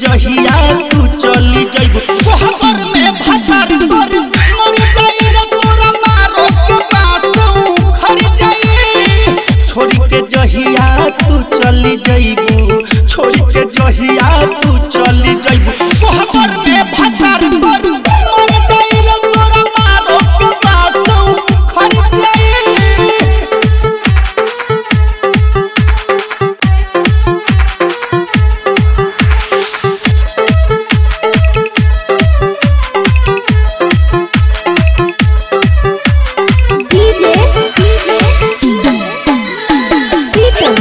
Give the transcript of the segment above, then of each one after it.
जहिया तू चली जइबू कोहबर में भटार कर मर जाई रे तोरा मारो के पास खर जाई छोड़ के जहिया तू चली जइबू छोड़ के जहिया तू चली जइबू कोहबर में भटार कर मर जाई रे तोरा मारो के पास खर जाई DJ Beaton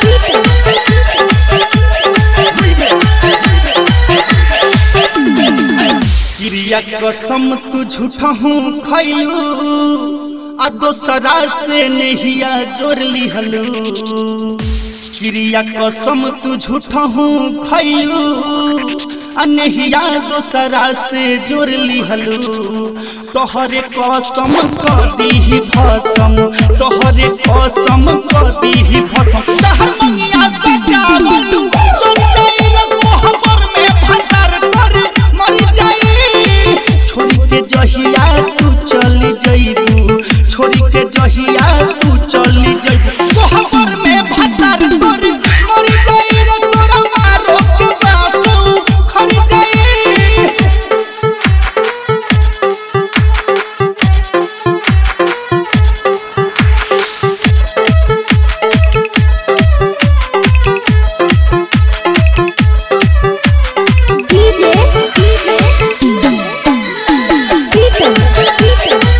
चिड़िया कसम तू झूठा हूँ खैलू आ दोसरा से नहिया जोड़ लिहलू चिड़िया कसम तू झूठा हूँ खैलू आ नहिया दोसरा से जोड़ लिहलू तोहरे कसम कदी भसम तोहरे कसम कदी भसम तहर मंगिया सजावलू चल जाई रे कोहबर में भटार कर मर जाई छोड़ के जहिया तू चली जइबू छोड़ के जहिया तू चली जइबू कोहबर में भटार कर मर जाई रे तोरा मारो के पासू खर जाई DJ Beaton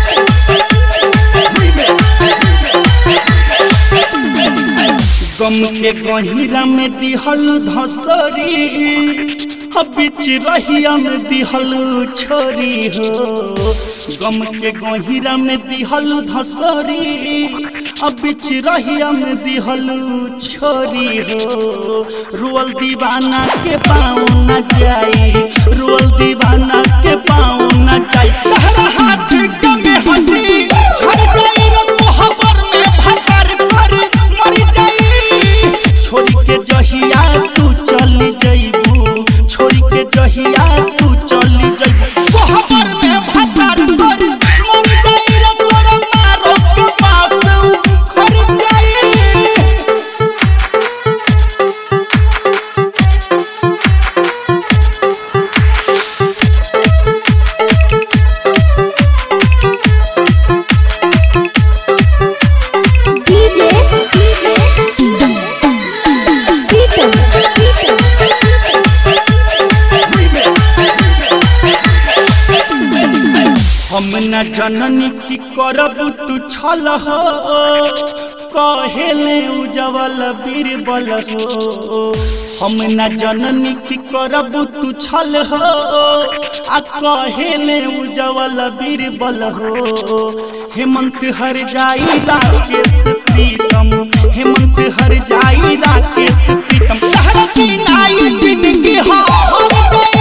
गम के गहिरा में दिहल धसरी अब बीच रहिया में दिहल छोरी हो गम के गहिरा में दिहल धसरी अब बीच रहिया में दिहल छोरी हो रुअल दीवाना के पाँव न जाई रुअल दीवाना के पाँव न जाई तहरा हाथ के में हटी झड़ जाई रे कोहबर में भटार कर मर जाई छोड़ के जहिया तू चली जइबू छोड़ के जहिया तू चली जइबू कोहबर में भटार कर मर जाई रे तोरा मारो के पास खर जाई DJ Beaton हम न जननी की करब तू छल हो कहेले उजवल बीरबल हो हम न जननी की करब तू छल हो आ कहेले उजवल बीरबल हो हेमंत हर जाई राकेश प्रीतम हेमंत हर जाई राकेश प्रीतम तहरा की नाई जिंदगी हो हर गए